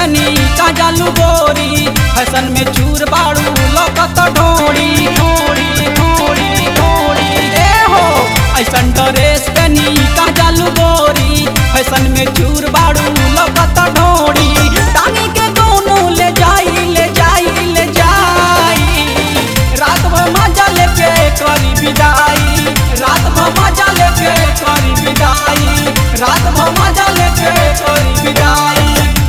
पेनी का जालू गोरी फैशन में चूर बाड़ू लौकत ढोड़ी ढोड़ी ढोड़ी ढोड़ी ए हो ऐसन ड्रेस पेनी का जालू गोरी फैशन में चूर बाड़ू लौकत ढोड़ी टांगी के दोनों ले जाई ले जाई ले जाई रात भर मजा लेके करी विदाई रात भर मजा लेके करी विदाई रात भर मजा लेके करी विदाई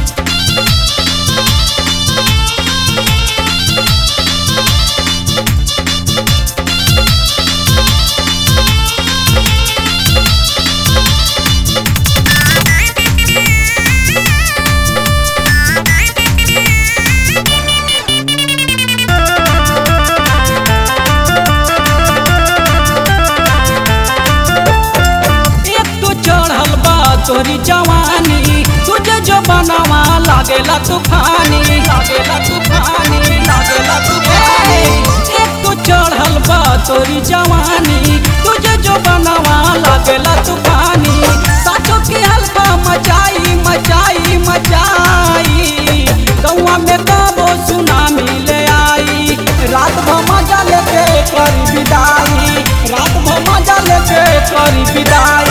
एक तो चढ़ल बा तोरी जवानी तुझे जो बनावा लागेला तूफानी लागेला तूफानी लागेला तूफानी एक तो चढ़ल बा तोरी जवानी तुझे जो बनावा लागेला तूफानी साचो के हल्का मचाई मचाई मचाई गौवा में कबो सुनामी ले आई रात भर मजा लेके करी विदाई रात भर मजा लेके करी विदाई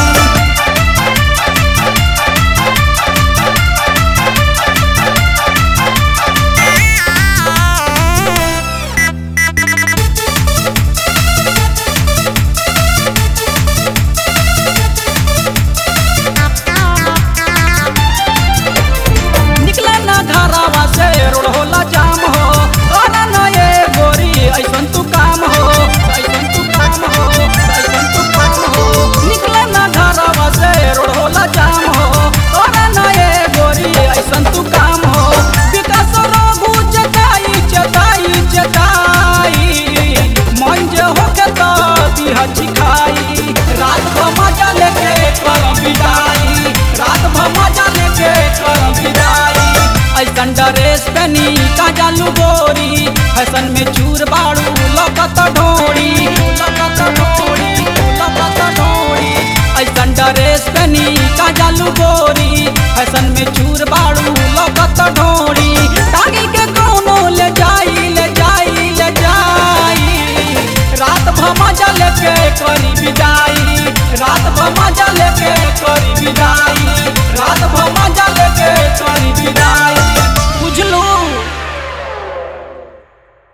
निकले ना घरवा से रोड होला जाम हो अरे ना ये गोरी ऐसन तू काम हो ऐसन तू काम हो ऐसन तू काम हो निकले ना घरवा से रोड होला जाम हो अरे ना ये गोरी ऐसन तू काम हो विकास रघु चटाई चटाई चटाई मन जे होके तो दिहा चिखाई रात भर मजा लेके कर विदाई रात भर मजा लेके कर विदाई ऐसन ड्रेस पहनी का जालू गोरी फैशन में चूर बाड़ू लौकत ढोड़ी लौकत ढोड़ी लौकत ढोड़ी ऐसन ड्रेस पहनी का जालू गोरी फैशन में चूर बाड़ू लौकत ढोड़ी टांगी के कोनो ले जाई ले जाई ले जाई रात भर मजा लेके करी विदाई रात भर मजा लेके करी विदाई रात भर